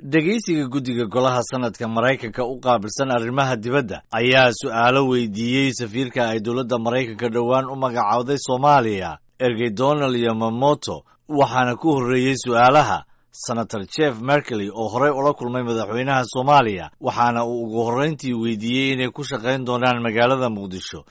dhegaysiga guddiga golaha sanadka maraykanka u qaabilsan arrimaha dibadda ayaa su'aalo weydiiyey safiirka ay dowladda maraykanka dhowaan u magacowday soomaaliya ergey donald yamamoto waxaana ku horreeyey su'aalaha senator jeff merkley oo horey ula kulmay madaxweynaha soomaaliya waxaana uu ugu horrayntii weydiiyey inay ku shaqayn doonaan magaalada muqdisho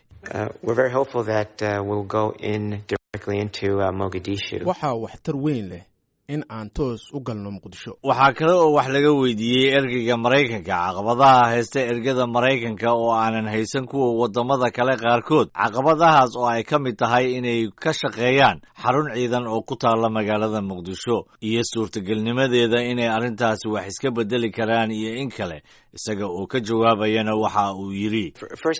waxaa waxtar weyn leh in aan toos u galno muqdisho waxaa kale oo wax laga weydiiyey ergeyga maraykanka caqabadaha haysta ergada maraykanka oo aanan haysan kuwa waddamada kale qaarkood caqabadahaas oo ay ka mid tahay inay ka shaqeeyaan xarun ciidan oo ku taalla magaalada muqdisho iyo suurtagelnimadeeda inay arrintaasi wax iska beddeli karaan iyo in kale isaga oo ka jawaabayana waxa uu yidhi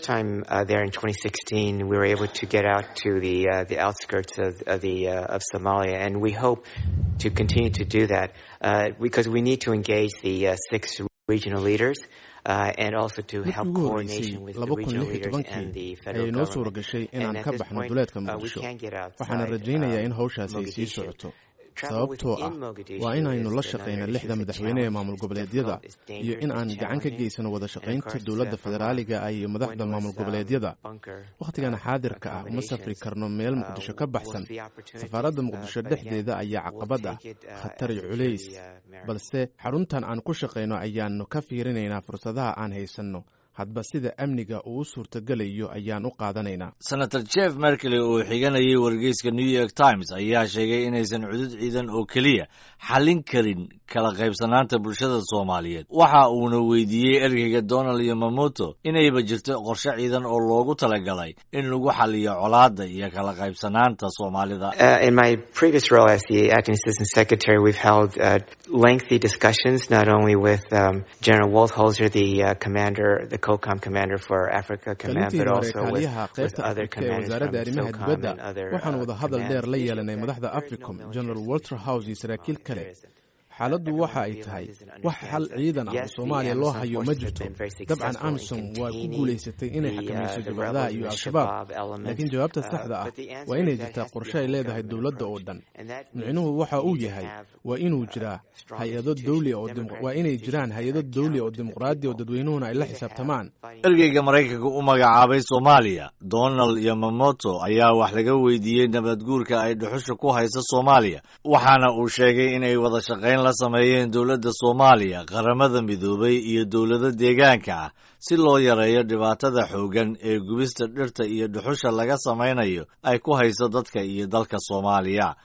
to continue to do that uh, because we need to engage the uh, six regional leaders uh, and also to help coordination with the regional leaders and the federal ayay noo suura gashay inaan ka baxno duleedka muqdisho waxaana rajaynayaa in hawshaasi ay sii socoto sababtoo ah waa inaynu la shaqayna lixda madaxweyne ee maamul goboleedyada iyo in aan gacan ka geysano wada shaqaynta dowladda federaaliga ah iyo madaxda maamul goboleedyada wakhtigan xaadirka ah uma safri karno meel muqdisho ka baxsan safaaradda muqdisho dhexdeeda ayaa caqabad ah khatar iyo culays balse xaruntan aan ku shaqayno ayaanu ka fiirinaynaa fursadaha aan haysanno hadba sida amniga uu u suurtagelayo ayaan u qaadanaynaa senator jeff merkley oo xiganayay wargeyska new york times ayaa sheegay inaysan cudud ciidan oo keliya xallin karin kala qaybsanaanta bulshada soomaaliyeed waxa uuna weydiiyey ergeyga donald yamamoto inayba jirto qorshe ciidan oo loogu talagalay in lagu xaliyo colaadda iyo kala qaybsanaanta soomaalida in my previous role as the acting assistant secretary we've held uh, lengthy discussions not only with um, general waltholzer the uh, commander the COCOM commander for Africa command but also with, with other commanders from SOCOM and other waxaan wada hadal dheer la yeelanay madaxda africom general walter house iyo saraakiil kale xaaladdu waxa ay tahay wax xal ciidan ah oo soomaaliya loo hayo ma jirto dabcan amisom waa ku guulaysatay inay xakamayso jabhadaha iyo al-shabaab laakiin jawaabta saxda ah waa inay jirtaa qorshe ay leedahay dowladda oo dhan micnuhu waxa uu yahay waa inuu jiraa hay-ado dawli waa inay jiraan hay-ado dawli oo dimuqraadi oo dadweynuhuna ay la xisaabtamaan ergeyga maraykanka u magacaabay soomaaliya donald yamamoto ayaa wax laga weydiiyey nabadguurka ay dhuxusha ku haysa soomaaliya waxaana uu sheegay inay wada shaqayn la sameeyeen dowladda soomaaliya qaramada midoobay iyo dowlado deegaanka ah si loo yareeyo dhibaatada xooggan ee gubista dhirta iyo dhuxusha laga samaynayo ay ku hayso dadka iyo dalka soomaaliya